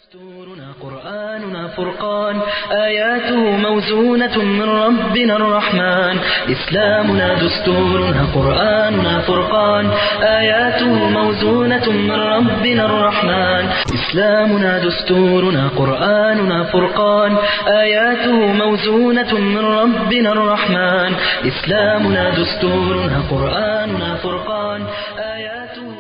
دستورنا قرآننا فرقان آياته موزونة من ربنا الرحمن إسلامنا دستورنا قرآننا فرقان آياته موزونة من ربنا الرحمن إسلامنا دستورنا قرآننا فرقان آياته موزونة من ربنا الرحمن إسلامنا دستورنا قرآننا فرقان آياته موزونة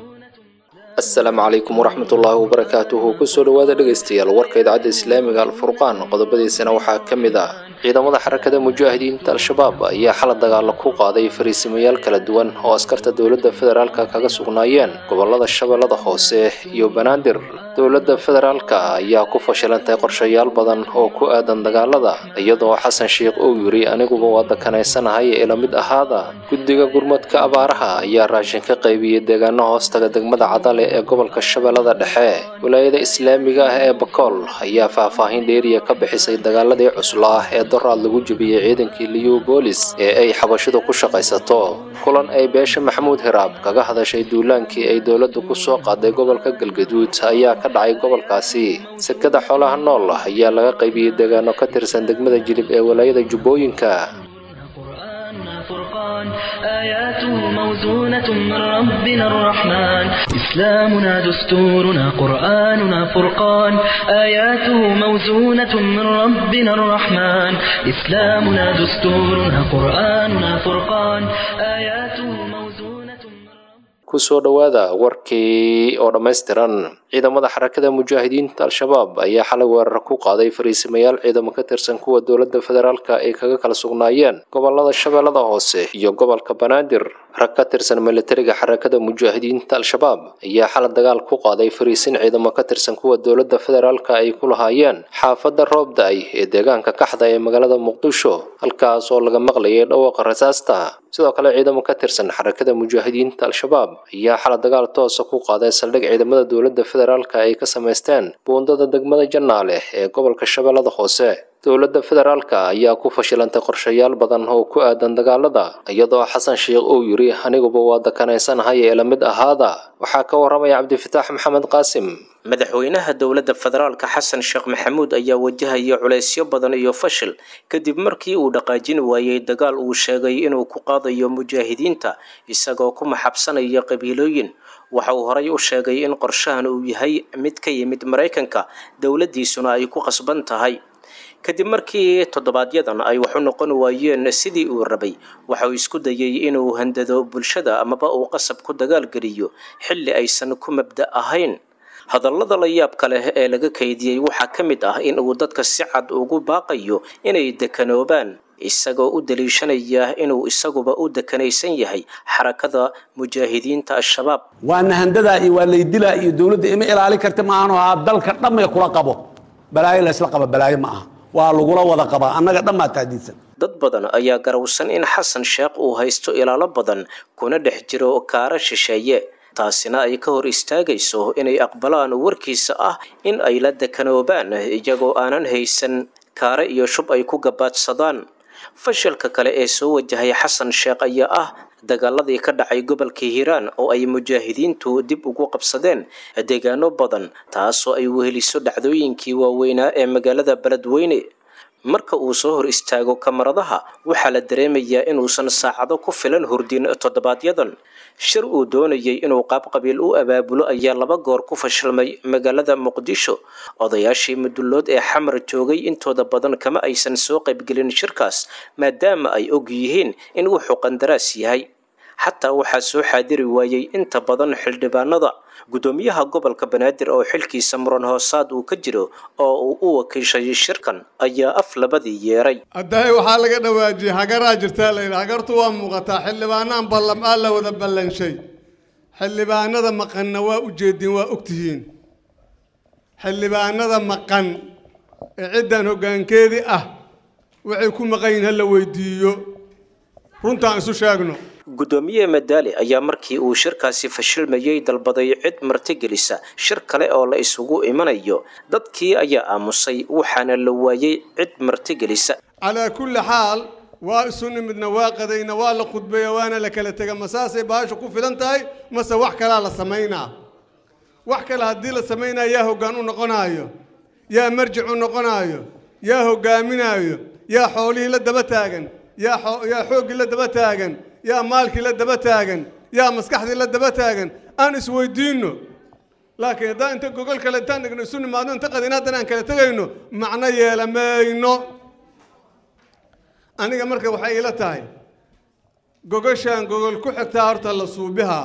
asalaamu calaykum waraxmatullaahi wabarakaatuhu kusoo dhowaada dhegaystayaal warka idaacadda islaamiga alfurqaan qodobadiisana waxaa ka mid ah ciidamada xarakada mujaahidiinta al-shabaab ayaa xala dagaalo ku qaaday fariisimayaal kala duwan oo askarta dowladda federaalka kaga sugnaayeen gobolada shabeellada hoose iyo banaadir dowladda federaalka ayaa ku fashilantay qorshayaal badan oo ku aadan dagaalada iyadoo xasan sheikh uu yidhi aniguba waa dakanaysanahay ee la mid ahaada guddiga gurmadka abaaraha ayaa raashin ka qaybiyey deegaano hoostaga degmada cadale ee gobolka shabeellada dhexe wilaayada islaamiga ah ee bakool ayaa faahfaahin dheeriya ka bixisay dagaaladii cuslaa ee doraad lagu jebiyey ciidankii liubolis ee ay xabashidu ku shaqaysato kulan ay beesha maxamuud hiraab kaga hadashay duulaankii ay dowladdu ku soo qaaday gobolka galgaduud ayaa ka dhacay gobolkaasi sekada xoolaha nool ayaa laga qaybiyey deegaano ka tirsan degmada jilib ee wilaayada jubbooyinka قرآننا فرقان آياته موزونة من ربنا الرحمن إسلامنا دستورنا قرآننا فرقان آياته موزونة من ربنا الرحمن إسلامنا دستورنا قرآننا فرقان آياته موزونة من ربنا kusoo dhowaada warkii oo dhammaystiran ciidamada xarakada mujaahidiinta al-shabaab ayaa xalay weerar ku qaaday fariisimayaal ciidamo ka tirsan kuwa dowladda federaalka ay kaga kala sugnaayeen gobolada shabeellada hoose iyo gobolka banaadir rag ka tirsan militariga xarakada mujaahidiinta al-shabaab ayaa xalay dagaal ku qaaday fariisin ciidamo ka tirsan kuwa dowladda federaalka ay ku lahaayeen xaafadda roobda-ay ee deegaanka kaxda ee magaalada muqdisho halkaas oo laga maqlayay dhawaaqa rasaasta sidoo kale ciidamo ka tirsan xarakada mujaahidiinta al-shabaab ayaa xalay dagaal toosa ku qaaday saldhig ciidamada dowladda federaalka ay ka samaysteen buundada degmada jannaale ee gobolka shabeellada hoose dowladda federaalka ayaa ku fashilantay qorshayaal badan oo ku aadan dagaalada iyadoo xasan sheikh uu yidhi aniguba waa dakanaysanahay ee la mid ahaada waxaa ka waramaya cabdifitaax maxamed qaasim madaxweynaha dowladda federaalka xasan sheekh maxamuud ayaa wajahaya culaysyo badan iyo fashil kadib markii uu dhaqaajin waayey dagaal uu sheegay inuu ku qaadayo mujaahidiinta isagoo ku maxabsanaya qabiilooyin waxa uu horay u sheegay in qorshahan uu yahay mid ka yimid maraykanka dowladdiisuna ay ku qasban tahay kadib markii toddobaadyadan ay wax u noqon waayeen sidii uu rabay waxa uu isku dayay inuu handado bulshada amaba uu qasab ku dagaalgeliyo xilli aysan ku mabda ahayn hadallada la yaabka leh ee laga kaydiyey waxaa ka mid ah in uu dadka si cad ugu baaqayo inay dekanoobaan isagoo u daliishanaya inuu isaguba u dekanaysan yahay xarakada mujaahidiinta al-shabaab waa nahandadaa iyo waa laydilaa iyo dowladda ima ilaalin karta maahan haa dalka dhammay kula qabo balaayo laysla qaba balaayo ma aha waa lagula wada qabaa annaga dhammaa taadiidsan dad badan ayaa garowsan in xasan sheekh uu haysto ilaalo badan kuna dhex jiro kaara shisheeye taasina ay ka hor istaagayso inay aqbalaan warkiisa ah in ay la dekanoobaan iyagoo aanan haysan kaare iyo shub ay ku gabaadsadaan fashilka kale ee soo wajahay xasan sheekh ayaa ah dagaaladii ka dhacay gobolka hiiraan oo ay mujaahidiintu dib ugu qabsadeen deegaano badan taasoo ay weheliso dhacdooyinkii waaweynaa ee magaalada beledweyne marka uu soo hor istaago kamaradaha waxaa la dareemayaa inuusan saacado ku filan hurdin toddobaadyadan shir uu doonayay inuu qaab qabiil u abaabulo ayaa laba goor ku fashilmay magaalada muqdisho odayaashii mudullood ee xamar joogay intooda badan kama aysan soo qaybgelin shirkaas maadaama ay og yihiin in wuxuu qandaraas yahay xataa waxaa soo xaadiri waayey inta badan xildhibaanada guddoomiyaha gobolka banaadir oo xilkiisa muran hoosaad uu ka jiro oo uu u wakiishay shirkan ayaa af labadii yeeray haddahay waxaa laga dhawaajiyey hagaraa jirtaa layidhi hagartu waa muuqataa xildhibaanaan ballam aa la wada ballanshay xildhibaanada maqanna waa u jeedin waa ogtihiin xildhibaanada maqan ee ciddan hoggaankeedii ah waxay ku maqan yihin ha la weydiiyo runtaan isu sheegno guddoomiye madaali ayaa markii uu shirkaasi fashilmayey dalbaday cid martigelisa shir kale oo la isugu imanayo dadkii ayaa aamusay waxaana la waayey cid martigelisa calaa kulli xaal waa isu nimidna waa qadayna waa la khudbeeya waana la kala tega ma saasay baashu ku filan tahay mase wax kalaa la samaynaa wax kale haddii la samaynayo yaa hoggaan u noqonaayo yaa marjic u noqonaayo yaa hoggaaminaayo yaa xoolihii la daba taagan yaa yaa xooggii la daba taagan yaa maalkii la daba taagan yaa maskaxdii la daba taagan aan isweydiinno laakiin haddaan inta gogol kale intaan dhigno isu nimaadno inta qadin haddana aan kala tegayno macno yeela mayno aniga marka waxay ila tahay gogoshaan gogol ku xigtaa horta la suubihaa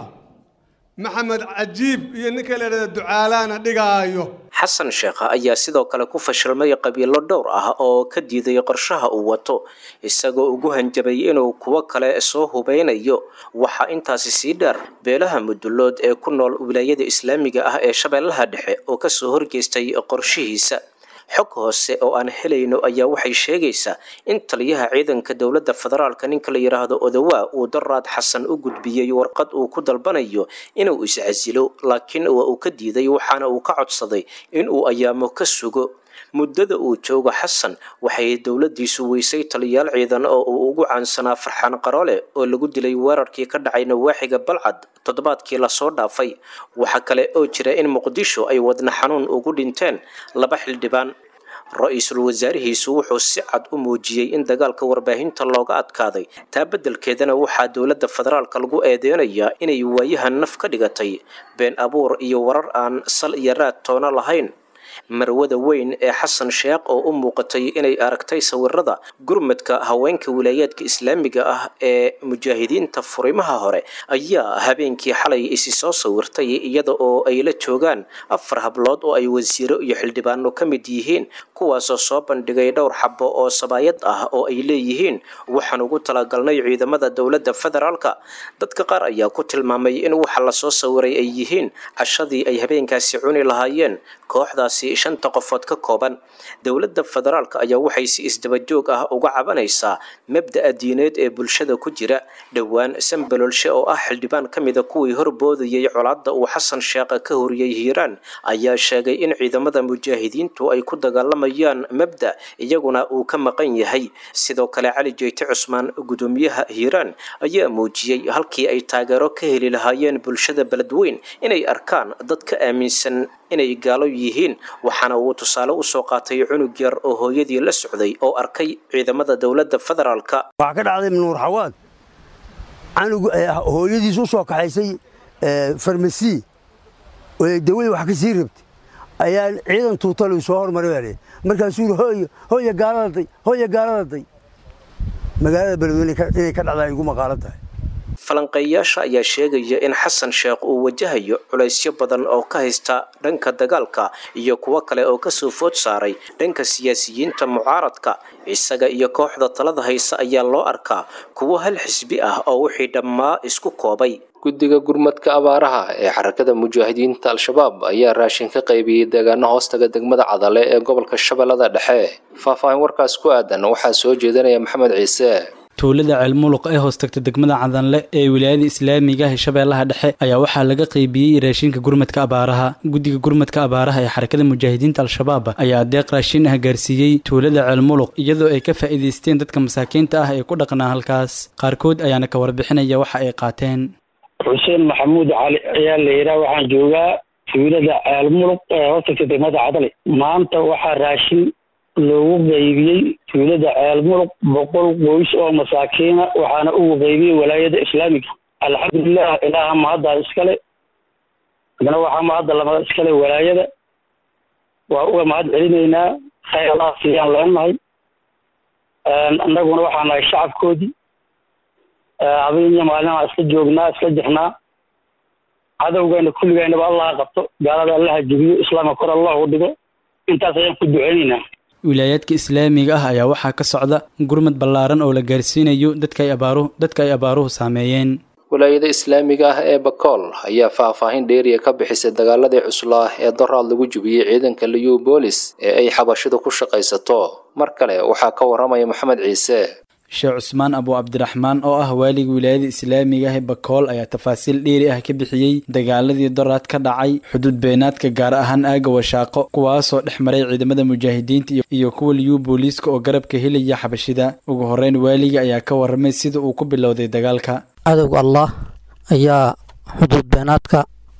maxamed cajiib iyo ninka la idhahda ducaalaana dhigaayo xasan sheekh ayaa sidoo kale ku fashilmay qabiilo dhowr ah oo ka diiday qorshaha uu wato isagoo ugu hanjabay inuu kuwo kale soo hubeynayo waxaa intaasi sii dheer beelaha mudulood ee ku nool wilaayada islaamiga ah ee shabeellaha dhexe oo kasoo horgeystay qorshihiisa xog hoose oo aan helayno ayaa waxay sheegaysaa in taliyaha ciidanka dowladda federaalka ninka la yidhaahdo odawaa uu daraad xasan u gudbiyey warqad uu ku dalbanayo inuu iscasilo laakiin waa uu ka diiday waxaana uu ka codsaday inuu ayaamo ka sugo muddada uu joogo xasan waxay dowladdiisu weysay taliyaal ciidan oo uu ugu caansanaa farxaan qaroole oo lagu dilay weerarkii ka dhacay nawaaxiga balcad toddobaadkii lasoo dhaafay waxaa kale oo jira in muqdisho ay wadna xanuun ugu dhinteen laba xildhibaan ra-iisul wasaarihiisu wuxuu si cad u muujiyey in dagaalka warbaahinta looga adkaaday taa beddelkeedana waxaa dowladda federaalka lagu eedeynayaa inay waayahan naf ka dhigatay been abuur iyo warar aan sal iyo raad toona lahayn marwada weyn ee xasan sheekh oo u muuqatay inay aragtay sawirada gurmadka haweenka wilaayaadka islaamiga ah ee mujaahidiinta furimaha hore ayaa habeenkii xalay isi soo sawirtay iyada oo ay la joogaan afar hablood oo ay wasiiro iyo xildhibaano ka mid yihiin kuwaasoo soo bandhigay dhowr xabo oo sabaayad ah oo ay leeyihiin waxaan ugu talagalnay ciidamada dowladda federaalka dadka qaar ayaa ku tilmaamay in waxa lasoo sawiray ay yihiin cashadii ay habeenkaasi cuni lahaayeen kooxdaasi shanta qofood ka kooban dowladda federaalka ayaa waxay si isdabajoog ah uga cabanaysaa mabda'a diineed ee bulshada ku jira dhowaan sambalolshe oo ah xildhibaan ka mida kuwii horboodayay colaadda uu xasan sheekha ka horiyey hiiraan ayaa sheegay in ciidamada mujaahidiintu ay ku dagaalamayaan mabda iyaguna uu ka maqan yahay sidoo kale cali jeyte cusmaan gudoomiyaha hiiraan ayaa muujiyey halkii ay taageero ka heli lahaayeen bulshada beledweyn inay arkaan dad ka aaminsan inay gaalo yihiin waxaana uu tusaale usoo qaatay cunug yar oo hooyadii la socday oo arkay ciidamada dowladda federaalka waxaa ka dhacday nuur xawaad canug hooyadiis u soo kaxaysay farmasi oo dawadii wax ka sii rabtay ayaa ciidan tuutalu soo hormaray baa leeyahay markaasuu yidhi hooyo hooya gaaladaday hooya gaaladaday magaalada beledweyne inay ka dhacdaa igu maqaalan tahay falanqeeyaasha ayaa sheegaya in xasan sheekh uu wajahayo culaysyo badan oo ka haysta dhanka dagaalka iyo kuwo kale oo kasoo food saaray dhanka siyaasiyiinta mucaaradka isaga iyo kooxda talada haysa ayaa loo arkaa kuwo hal xisbi ah oo wixii dhammaa isku koobay guddiga gurmadka abaaraha ee xarakada mujaahidiinta al-shabaab ayaa raashin ka qaybiyey deegaano hoostaga degmada cadale ee gobolka shabeellada dhexe faahfaahin warkaas ku aadan waxaa soo jeedinaya maxamed ciise tuulada ceelmuluq ee hoostagta degmada cadanle ee wilaayada islaamiga ah ee shabeellaha dhexe ayaa waxaa laga qaybiyey raashinka gurmadka abaaraha guddiga gurmadka abaaraha ee xarakada mujaahidiinta al-shabaab ayaa adeeq raashin ah gaarsiiyey tuulada ceelmuluq iyadoo ay ka faa'iidaysteen dadka masaakiinta ah ee ku dhaqnaa halkaas qaarkood ayaana ka warbixinaya waxa ay qaateen xuseen maxamuud cali ayaa la yidhaha waxaan joogaa tuulada ceelmuluq ee hoostagta degmada cadale maanta waxaa raashin loogu qaybiyey tuulada ceelmuluq boqol qoys oo masaakiina waxaana ugu qaybiyey walaayada islaamiga alxamdulilah ilaaha mahaddaa iskale adna waxaa mahadda lama iskale walaayada waa uga mahad celinaynaa khayr allah siiyaan leenahay annaguna waxaa nahay shacabkoodii habeen iyo maalinaa isla joognaa isla jirnaa cadowgeena kulligeynaba allaha qabto gaalada allaha jebiyo islaamka kor allahu dhigo intaas ayaan ku duceynaynaa wilaayaadka islaamiga ah ayaa waxaa ka socda gurmad ballaaran oo la gaarsiinayo dadka ay abaaruhu dadka ay abaaruhu saameeyeen wilaayada islaamiga ah ee bakool ayaa faahfaahin dheeriya ka bixisay dagaaladii cuslaa ee doraad lagu jubiyey ciidanka liyu boolis ee ay xabashidu ku shaqaysato mar kale waxaa ka waramaya maxamed ciise sheekh cusmaan abu cabdiraxmaan oo ah waaligii wilaayada islaamiga ah ee bakool ayaa tafaasiil dheeri ah ka bixiyey dagaaladii doraad ka dhacay xuduud beenaadka gaar ahaan aaga washaaqo kuwaasoo dhex maray ciidamada mujaahidiinta iyo kuwa liyu booliiska oo garabka helaya xabashida ugu horeyn waaliga ayaa ka waramay sida uu ku bilowday dagaalka cadowga allah ayaa xuduud beenaadka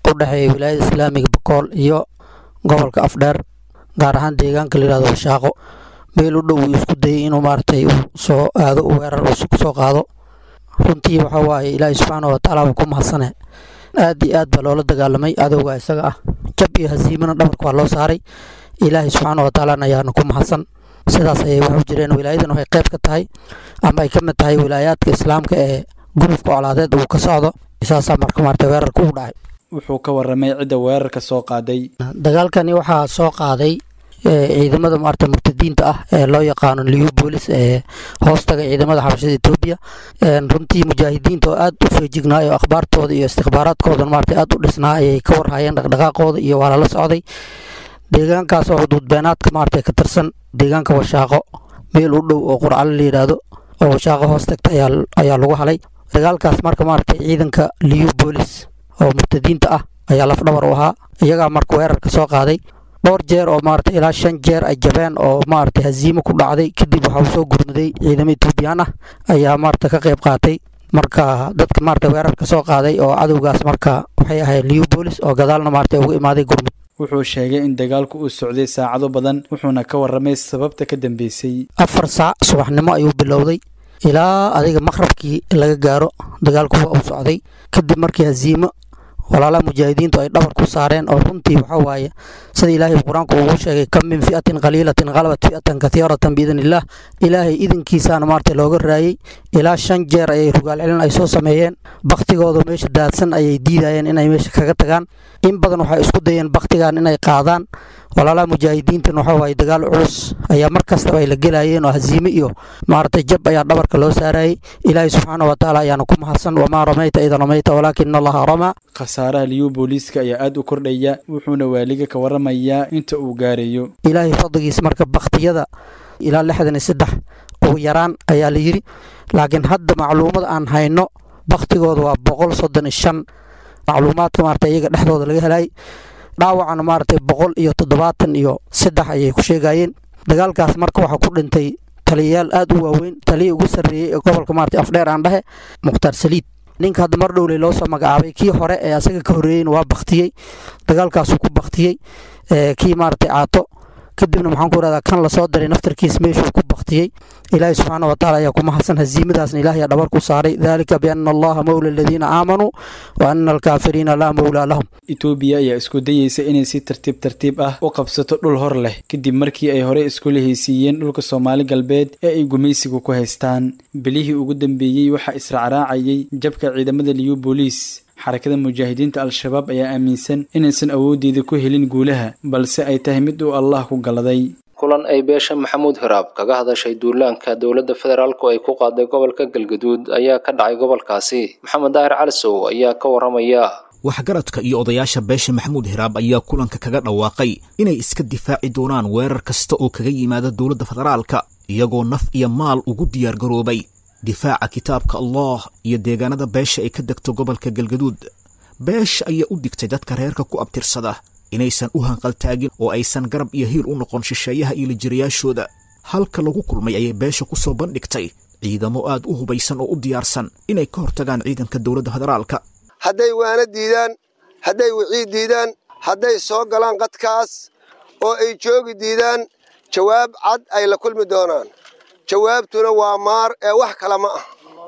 u dhexeeya wilaayada islaamiga bakool iyo gobolka afdheer gaar ahaan deegaanka layihahdo washaaqo meel u dhow uu isku dayay inuu maaragtay uu soo aado u weerar uu soo qaado runtii waxa waaye ilaahay subxaana watacaala baa ku mahadsane aad iyo aad baa loola dagaalamay adowga isaga ah jab iyo hasiimana dhabarka waa loo saaray ilaahay subxaana watacaalana ayaana ku mahadsan sidaas ayay wax u jireen wilaayadan waxay qayb ka tahay ama ay ka mid tahay wilaayaadka islaamka ee gurufka colaadeed uu ka socdo saasaa marka maarata weerarka u dhacay wuxuu ka waramay cidda weerarka soo qaaday dagaalkani waxaa soo qaaday ciidamada maarata murtadiinta ah ee loo yaqaano liu boolis ee hoostaga ciidamada xabashada etoobiya runtii mujaahidiinta oo aad u feejignaa oo akhbaartooda iyo istikbaaraadkooda maarata aad u dhisnaa ayay ka warhayeen dhaqdhaqaaqooda iyo waa lala socday deegaankaas oo xuduudbeenaadka maarata ka tirsan deegaanka washaaqo meel u dhow oo qurcalo la yidhaahdo oo washaaqo hoos tagta ayaa lagu halay dagaalkaas marka maarata ciidanka liu boolis oo murtadiinta ah ayaa lafdhabar u ahaa iyagaa marka weerarka soo qaaday dhowr jeer oo maarata ilaa shan jeer ay jabeen oo maarata haziimo ku dhacday kadib waxaa u soo gurmaday ciidamo etoobiyaan ah ayaa maarata ka qayb qaatay marka dadka maarata weerarka soo qaaday oo cadowgaas marka waxay ahayd liu boolis oo gadaalna maarata uga imaaday gurmud wuxuu sheegay in dagaalku uu socday saacado badan wuxuuna ka waramay sababta ka dambeysay afar saac subaxnimo ayuu bilowday ilaa adiga maqrabkii laga gaaro dagaalku waa uu socday kadib markii haziimo walaalaha mujaahidiintu ay dhabar ku saareen oo runtii waxa waaye sida ilaahay qur-aanku ugu sheegay kam min fi'atin qaliilatin qalabat fi'atan kathiiratan biidn illaah ilaahay idinkiisaana maarata looga raayey ilaa shan jeer ayay rugaal celin ay soo sameeyeen baktigooda meesha daadsan ayay diidayeen inay meesha kaga tagaan in badan waxay isku dayeen baktigan inay qaadaan walaalaha mujaahidiintan waxa waaye dagaal culus ayaa mar kastaba ay la gelayeen oo haziime iyo maarata jab ayaa dhabarka loo saarayay ilaahay subxaana wa tacaala ayaana ku mahadsan wamaa ramayta ida ramayta walaakina allaha ramaa khasaaraha liyu booliiska ayaa aad u kordhaya wuxuuna waaliga ka waramayaa inta uu gaarayo ilaahay fadligiis marka baktiyada ilaa lixdan iyo saddex ugu yaraan ayaa la yidhi laakiin hadda macluumada aan hayno baktigooda waa boqol soddon iyo shan macluumaadka maarata iyaga dhexdooda laga helay dhaawacana maaragtay boqol iyo toddobaatan iyo saddex ayay ku sheegayeen dagaalkaas marka waxaa ku dhintay taliyayaal aad u waaweyn taliyii ugu sarreeyey ee gobolka maarata afdheer aan dhahe mukhtaar saliid ninka hadda mar dhowley loo soo magacaabay kii hore ee asaga ka horreeyeyna waa baktiyey dagaalkaasuu ku baktiyey kii maaragtay caato kadibna maxaan ku rahdaa kan lasoo diray naftarkiis meeshuu ku baktiyey ilaahay subxaana watacaala ayaa ku mahadsan haziimadaasna ilaah ayaa dhabar ku saaray dalika biana allaha mowla aladiina aamanuu wa ana alkaafiriina laa mowlaa lahum etoobiya ayaa isku dayeysa inay si tartiib tartiib ah u qabsato dhul hor leh kadib markii ay horey iskula heysiiyeen dhulka soomaali galbeed ee ay gumaysiga ku haystaan bilihii ugu dambeeyey waxaa israacraacayay jabka ciidamada liyu booliis xarakada mujaahidiinta al-shabaab ayaa aaminsan inaysan awooddeeda ku helin guulaha balse ay tahay mid uu allah ku galaday kulan ay beesha maxamuud hiraab kaga hadashay duulaanka dowladda federaalku ay ku qaaday gobolka galgaduud ayaa ka dhacay gobolkaasi maxamed daahir calisow ayaa ka waramaya waxgaradka iyo odayaasha beesha maxamuud hiraab ayaa kulanka kaga dhawaaqay inay iska difaaci doonaan weerar kasta oo kaga yimaada dowladda federaalka iyagoo naf iyo maal ugu diyaargaroobay difaaca kitaabka allah iyo deegaanada beesha ay ka degto gobolka galgaduud beesha ayaa u digtay dadka reerka ku abtirsada inaysan u hanqaltaagin oo aysan garab iyo hiil u noqon shisheeyaha iyo lijirayaashooda halka lagu kulmay ayay beesha ku soo bandhigtay ciidamo aad u hubaysan oo u diyaarsan inay ka hortagaan ciidanka dowladda federaalka hadday waana diidaan hadday wicii diidaan hadday soo galaan qadkaas oo ay joogi diidaan jawaab cad ay la kulmi doonaan jawaabtuna waa maar ee wax kale ma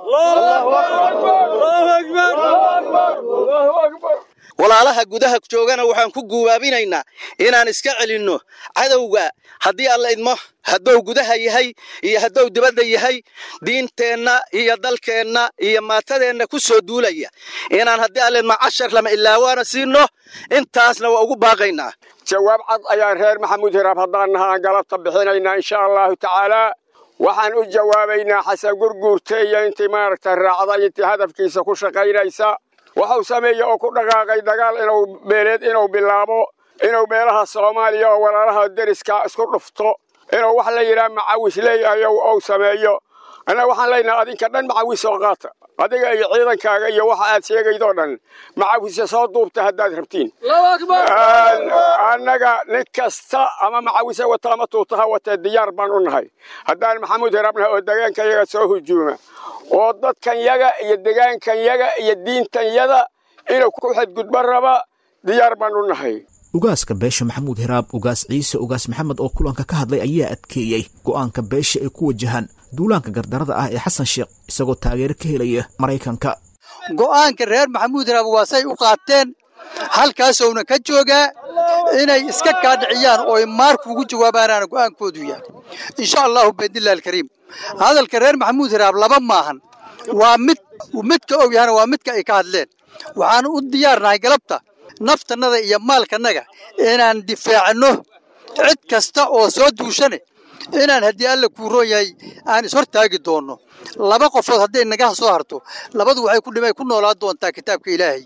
ah walaalaha gudaha joogana waxaan ku guubaabinaynaa inaan iska celinno cadowga haddii alla idmo hadduu gudaha yahay iyo hadduu dibadda yahay diinteenna iyo dalkeenna iyo maatadeenna ku soo duulaya inaan haddii alla idmo cashar lama ilaawaana siinno intaasna waa ugu baaqaynaa jawaab cad ayaan reer maxamuud hiraab haddaan naha aan galabta bixinaynaa insha allahu tacaalaa waxaan u jawaabaynaa xasan gurguurte iyo intii maaragta raacda intii hadafkiisa ku shaqaynaysa waxuu sameeye oo ku dhaqaaqay dagaal inuu beeleed inuu bilaabo inuu meelaha soomaaliya oo walaalaha deriska isku dhufto inuu wax la yidhaha macawis leeyahay ou sameeyo annaga waxaan leenahay adinka dhan macawis oo qaata adiga iyo ciidankaaga iyo waxa aad sheegaydoo dhan macawise soo duubta haddaad rabtiin annaga nin kasta ama macawise wata ama tuutaha watee diyaar baan u nahay haddaan maxamuud hiraabnahay oo degaankanyaga soo hujuuma oo dadkan yaga iyo degaankan yaga iyo diintan yada inuu ku xadgudbo raba diyaar baanu nahay ugaaska beesha maxamuud hiraab ugaas ciise ugaas maxamed oo kulanka ka hadlay ayaa adkeeyey go'aanka beesha ay ku wajahaan duulaanka gardarada ah ee xasan sheekh isagoo taageero ka helaya maraykanka go'aanka reer maxamuud hiraab waa say u qaateen halkaasowna ka joogaa inay iska kaadhiciyaan oo maarku ugu jawaabaanaana go'aankoodu yahay insha allahu biidnillahi alkariim hadalka reer maxamuud hiraab laba maahan waa mid midka og yahana waa midka ay ka hadleen waxaanu u diyaarnahay galabta naftannada iyo maalkannaga inaan difaacno cid kasta oo soo duushane inaan haddii alla kuu roon yahay aan ishortaagi doonno laba qofood hadday naga soo harto labadu waxay ku dhimay ku noolaan doontaa kitaabka ilaahay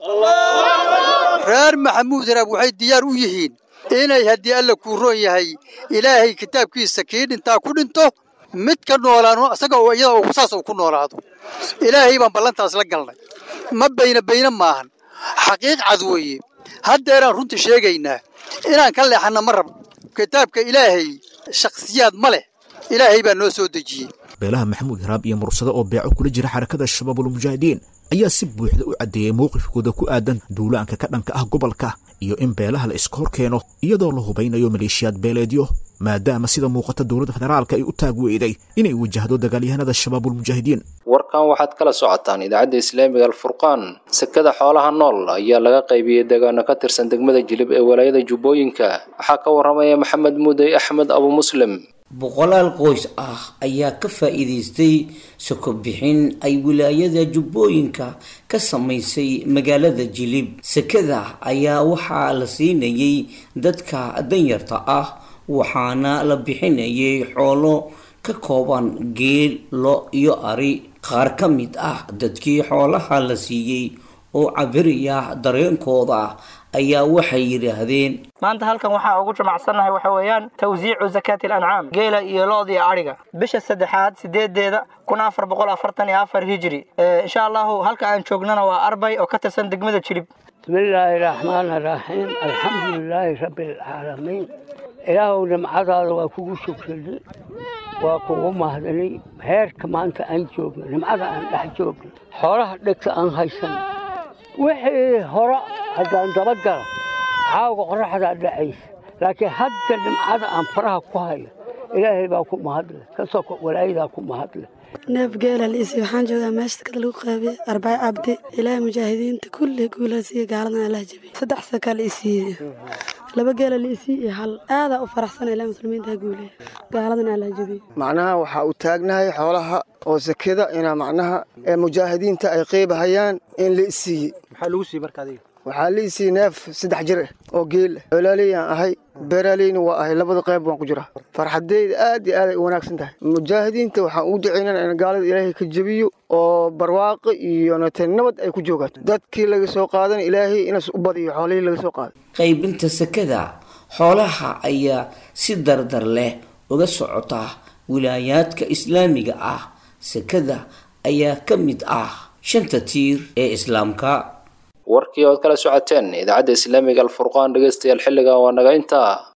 reer maxamuud hiraab waxay diyaar u yihiin inay haddii alla kuu roon yahay ilaahay kitaabkiisa kii dhintaa ku dhinto mid ka noolaano isaga oo iyada saas uu ku noolaado ilaahay baan ballantaas la galnay ma bayna bayna maahan xaqiiq cad weeye haddeeraan runtii sheegaynaa inaan ka leexanna ma rab kitaabka ilaahay shakhsiyaad ma leh ilaahay baa noo soo dejiyey beelaha maxamuud hiraab iyo mursado oo beeco kula jira xarakada shabaabulmujaahidiin ayaa si buuxda u caddeeyey mowqifkooda ku aadan duulaanka ka dhanka ah gobolka iyo in beelaha la iska hor keeno iyadoo la hubaynayo maleeshiyaad beeleedyo maadaama sida muuqata dowladda federaalka ay u taag weyday inay wajahdo dagaalyahanada shabaabulmujaahidiin warkan waxaad kala socotaan idaacadda islaamiga alfurqaan sekada xoolaha nool ayaa laga qaybiyey deegaano ka tirsan degmada jilib ee walaayada jubbooyinka waxaa ka waramaya maxamed muudey axmed abu muslim boqolaal qoys ah ayaa ka faa'iidaystay soko bixin ay wilaayada jubbooyinka ka samaysay magaalada jilib sekada ayaa waxaa la siinayay dadka danyarta ah waxaana la bixinayay xoolo ka kooban geel lo iyo ari qaar ka mid ah dadkii xoolaha la siiyey oo cabiraya dareenkooda ayaa waxay yidhaahdeen maanta halkan waxaa ugu jimacsannahay waxa weeyaan tawsiicu zakaati alancaam geela iyo lo'da iyo adhiga bisha saddexaad sideedeeda kun afar boqol afartan iyo afar hijri insha allahu halka aan joognana waa arbay oo ka tirsan degmada jilib bismillaahi raxmaani raxiim alxamdulilaahi rabbialcaalamiin ilaahow nimcadaada waa kugu shukrinay waa kugu mahdanay heerka maanta aan joogno nimcada aan dhex joogno xoolaha dhegta aan haysan wixii hore haddaan dabagala caawga qoraxdaa dhacaysa laakiin hadda nimcada aan faraha ku hayo ilaahay baa ku mahadle kasoo walaayadaa ku mahadle neef geela liisi waxaan joogaa meesha sakada lagu qaabiyey arbaac cabdi ilaahay mujaahidiinta kulli guulaha siiya gaaladan allah jabiy saddex saka liisiiye laba geela liisii iyo hal aadaa u faraxsana ilaa muslimiinta guuleya gaaladan allah jabiy macnaha waxaa u taagnahay xoolaha oo sakada inaa macnaha ee mujaahidiinta ay qeybahayaan in la isiiyey maxaa lagu siiyey marka adiga waxaa la isiiyey neef saddex jir ah oo geel ah colaaleyaan ahay beeraaleyna waa ahay labada qayb waan ku jiraa farxadeyda aad iyo aaday u wanaagsan tahay mujaahidiinta waxaan ugu ducaynana in gaalada ilaahay ka jebiyo oo barwaaqo iyo nate nabad ay ku joogaan dadkii laga soo qaadana ilaahay inaas u badiyo xoolihii laga soo qaaday qaybinta sekada xoolaha ayaa si dardar leh uga socota wilaayaadka islaamiga ah sekada ayaa ka mid ah shanta tiir ee islaamka warkii ood kala socoteen idaacadda islaamiga alfurqaan dhegeystayaal xilligan waa naga intaa